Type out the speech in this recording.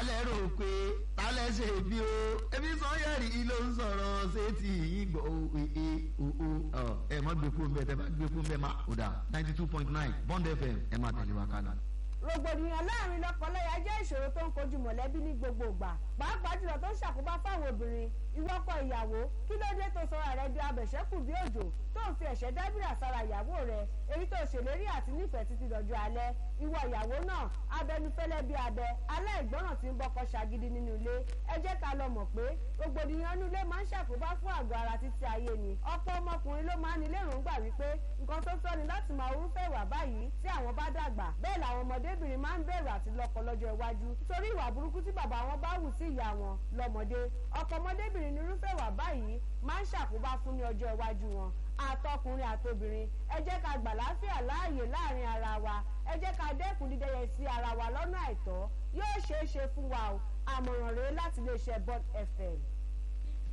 tálẹ̀ rò pé tálẹ̀ ṣe bí o ebi sọ́yẹ̀rì ló ń sọ̀rọ̀ sétí ìgbọ̀ ee oo ẹ má gbé fún bẹ́ẹ̀ tẹ́ bá gbé fún bẹ́ẹ̀ má ò dà ninety two point nine bond fm ẹ má tẹ̀lé wa kálá. rògbòdìyàn láàrin lọ́kọláya jẹ́ ìṣòro tó ń kojú mọ̀lẹ́bí ní gbogbo ìgbà pàápàá jùlọ tó ń ṣàkóbá fáwọn obìnrin ìwọ́kọ ìyàwó kí ló dé tó sọra rẹ di abẹ̀ṣẹ́kù bí òjò tó ń fi ẹ̀ṣẹ́ dábìrà sára ìyàwó rẹ èyí tó ṣèlérí àti nífẹ̀ẹ́ títí dọ̀jọ́ alẹ́ ìwọ ìyàwó náà abẹnufẹ́lẹ́ bí abẹ aláìgbọràn tí ń bọ́kọ ṣagídí nínú ilé ẹ jẹ́ ká lọ mọ̀ pé rògbòdìyàn inú ilé máa ń ṣàkóbá fún àgọ́ ara títí ayé ni ọ̀pọ̀ ọmọkùnrin ló máa ń ní lérògbà wípé nǹkan tó tọ́ ni láti máa orúfẹ́ ìwà báyìí tí àwọn bá dàgbà bẹ́ẹ̀ làwọn ọmọdébìnrin máa ń bẹ̀rù àti lọ́kọ lọ́jọ́ iwájú nítorí ìwà burúkú tí bàbá wọn bá hù sí ìyá wọn lọ́mọdé ọkọ ọmọdébìnrin ní irúfẹ́ ìwà báyìí máa ń ṣàkóbá fún ní ọjọ́ iwájú wọn àtọkùnrin àtobìnrin ẹ jẹ́ ká gbà láfíà láàyè láàrin ara wa ẹ jẹ́ ká dẹ́kun dídẹ́yẹ sí ara wa lọ́nà àìtọ́ yóò ṣeé ṣe fún wa o àmọ̀ràn rèé láti iléeṣẹ́ bond fm.